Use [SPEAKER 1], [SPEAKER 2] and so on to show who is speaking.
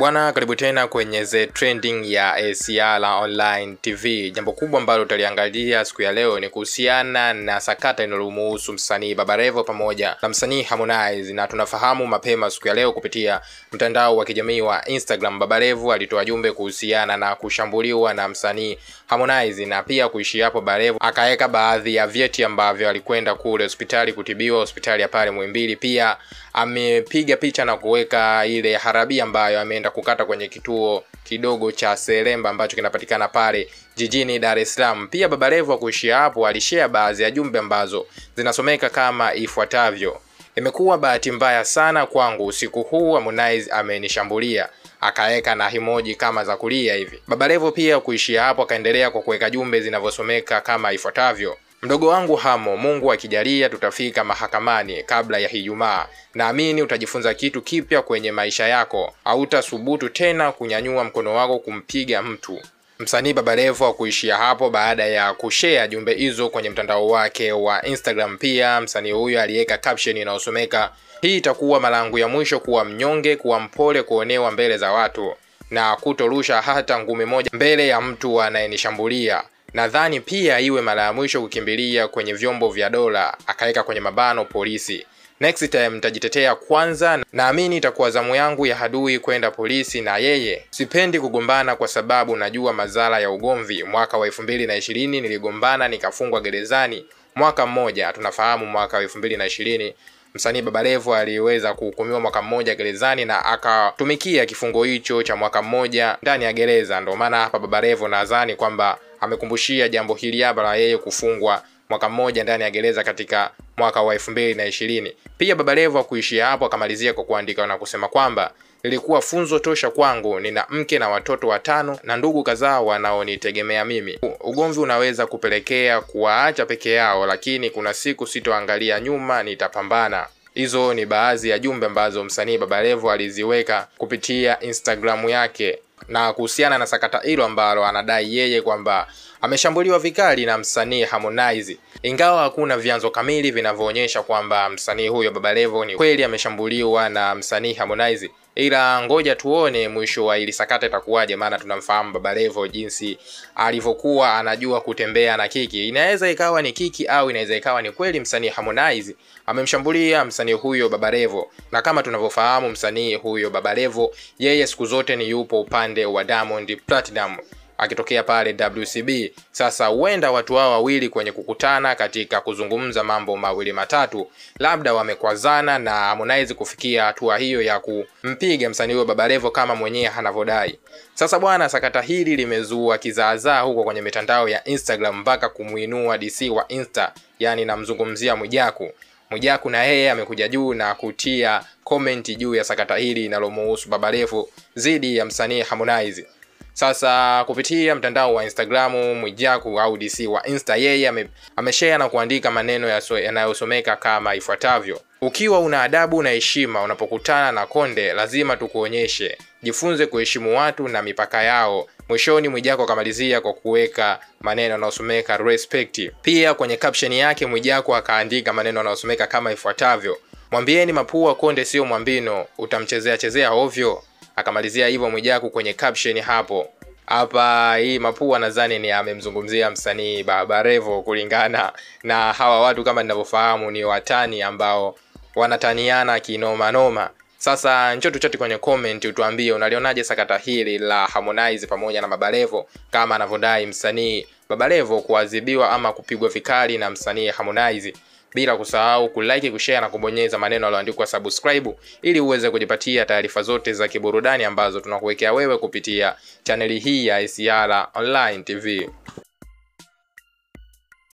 [SPEAKER 1] Bwana, karibu tena kwenye The Trending ya ACR Online TV. Jambo kubwa ambalo utaliangalia siku ya leo ni kuhusiana na sakata linalomuhusu msanii Baba Levo pamoja na msanii Harmonize, na tunafahamu mapema siku ya leo kupitia mtandao wa kijamii wa Instagram, Baba Levo alitoa jumbe kuhusiana na kushambuliwa na msanii Harmonize, na pia kuishia hapo, Baba Levo akaweka baadhi ya vyeti ambavyo alikwenda kule hospitali kutibiwa, hospitali ya pale Muhimbili. Pia amepiga picha na kuweka ile harabi ambayo ameenda kukata kwenye kituo kidogo cha Selemba ambacho kinapatikana pale jijini Dar es Salaam. Pia Baba Levo kuishia hapo, alishare baadhi ya jumbe ambazo zinasomeka kama ifuatavyo: imekuwa bahati mbaya sana kwangu usiku huu, Harmonize amenishambulia akaweka na himoji kama za kulia hivi. Baba Levo pia kuishia hapo, akaendelea kwa kuweka jumbe zinavyosomeka kama ifuatavyo: Mdogo wangu Hamo, Mungu akijalia tutafika mahakamani kabla ya Ijumaa. Naamini utajifunza kitu kipya kwenye maisha yako, hautasubutu tena kunyanyua mkono wako kumpiga mtu. Msanii Baba Levo kuishia hapo baada ya kushare jumbe hizo kwenye mtandao wake wa Instagram. Pia msanii huyo aliweka caption inayosomeka hii itakuwa mara yangu ya mwisho kuwa mnyonge, kuwa mpole, kuonewa mbele za watu na kutorusha hata ngumi moja mbele ya mtu anayenishambulia nadhani pia iwe mara ya mwisho kukimbilia kwenye vyombo vya dola, akaweka kwenye mabano polisi. Next time nitajitetea kwanza, naamini itakuwa zamu yangu ya adui kwenda polisi na yeye. Sipendi kugombana kwa sababu najua madhara ya ugomvi. Mwaka wa elfu mbili na ishirini niligombana nikafungwa gerezani mwaka mmoja. Tunafahamu mwaka wa elfu mbili na ishirini msanii Baba Levo aliweza kuhukumiwa mwaka mmoja gerezani na akatumikia kifungo hicho cha mwaka mmoja ndani ya gereza. Ndio maana hapa Baba Levo nadhani kwamba amekumbushia jambo hili hapa la yeye kufungwa mwaka mmoja ndani ya gereza katika mwaka wa elfu mbili na ishirini. Pia Baba Levo kuishia hapo akamalizia kwa kuandika na kusema kwamba ilikuwa funzo tosha kwangu. Nina mke na watoto watano na ndugu kadhaa wanaonitegemea mimi. Ugomvi unaweza kupelekea kuwaacha peke yao, lakini kuna siku sitoangalia nyuma, nitapambana. Hizo ni baadhi ya jumbe ambazo msanii Baba Levo aliziweka kupitia Instagramu yake na kuhusiana na sakata hilo ambalo anadai yeye kwamba ameshambuliwa vikali na msanii Harmonize, ingawa hakuna vyanzo kamili vinavyoonyesha kwamba msanii huyo Baba Levo ni kweli ameshambuliwa na msanii Harmonize, ila ngoja tuone mwisho wa ili sakata itakuwaje, maana tunamfahamu Baba Levo jinsi alivyokuwa anajua kutembea na kiki. Inaweza ikawa ni kiki au inaweza ikawa ni kweli msanii Harmonize amemshambulia msanii huyo Baba Levo, na kama tunavyofahamu msanii huyo Baba Levo yeye siku zote ni yupo upande wa Diamond Platinum akitokea pale WCB. Sasa huenda watu hao wawili kwenye kukutana katika kuzungumza mambo mawili matatu, labda wamekwazana na Harmonize kufikia hatua hiyo ya kumpiga msanii huyo Baba Levo kama mwenyewe anavyodai. Sasa bwana, sakata hili limezua kizaazaa huko kwenye mitandao ya Instagram mpaka kumuinua DC wa Insta, yani namzungumzia Mwijaku. Mwijaku na yeye amekuja juu na kutia komenti juu ya sakata hili linalomuhusu Baba Levo dhidi ya msanii Harmonize. Sasa kupitia mtandao wa Instagramu Mwijaku au DC wa Insta, yeye ame, ameshare na kuandika maneno yanayosomeka kama ifuatavyo: ukiwa una adabu na heshima unapokutana na konde, lazima tukuonyeshe. Jifunze kuheshimu watu na mipaka yao. Mwishoni Mwijaku akamalizia kwa kuweka maneno yanayosomeka respect. Pia kwenye caption yake Mwijaku akaandika maneno yanayosomeka kama ifuatavyo: mwambieni mapua konde sio mwambino, utamchezea chezea ovyo akamalizia hivyo Mwijaku kwenye caption hapo. Hapa hii mapua nadhani ni amemzungumzia msanii Baba Levo, kulingana na hawa watu kama ninavyofahamu ni watani ambao wanataniana kinoma noma. Sasa njoo tuchati kwenye comment utuambie unalionaje sakata hili la Harmonize pamoja na Baba Levo, kama anavyodai msanii Baba Levo kuadhibiwa ama kupigwa vikali na msanii Harmonize bila kusahau kulike, kushare na kubonyeza maneno yaliyoandikwa subscribe ili uweze kujipatia taarifa zote za kiburudani ambazo tunakuwekea wewe kupitia chaneli hii ya ACR Online TV.